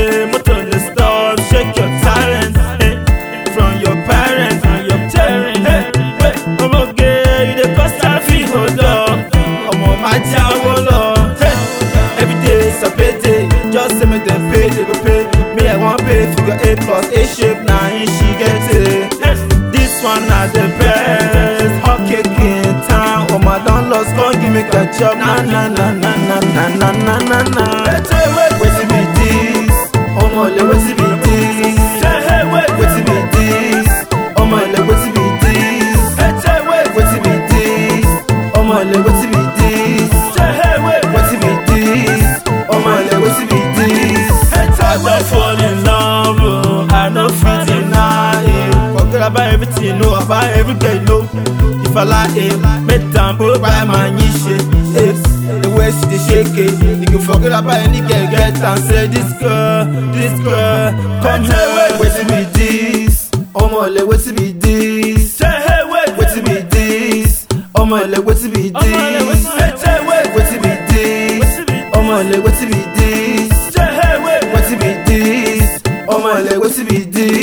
say motor dey stop shake your talent eh, from your parents from your parents eh, eh, ọmọge you dey cause traffic hold up ọmọ máa jáwọ́ lọ eh, everyday is a payday just say make dem pay they go pay me i wan pay figure eight plus eight shape na im she get it eh, this one na the best hot cake in town ọmọ don lost come give me ketchup na na na na na na na na na na. wetin be this ọmọlẹ wetin be this wetin be this ọmọlẹ wetin be this wetin be this ọmọlẹ wetin be this wetin be this ọmọlẹ wetin be this. I don fall in love oh, I no fit deny it. Forget about everything know about every girl know. If I like it, make time put by my niche. eh. The way she dey shake it, you can forget about any girl get and say this girl, this girl, come here. Wetin be this? Ọmọlẹ wetin be this? Wetin be this? Ọmọlẹ wetin be this? Wetin be this? Ọmọlẹ wetin be this? Wetin be this? Ọmọlẹ wetin be this?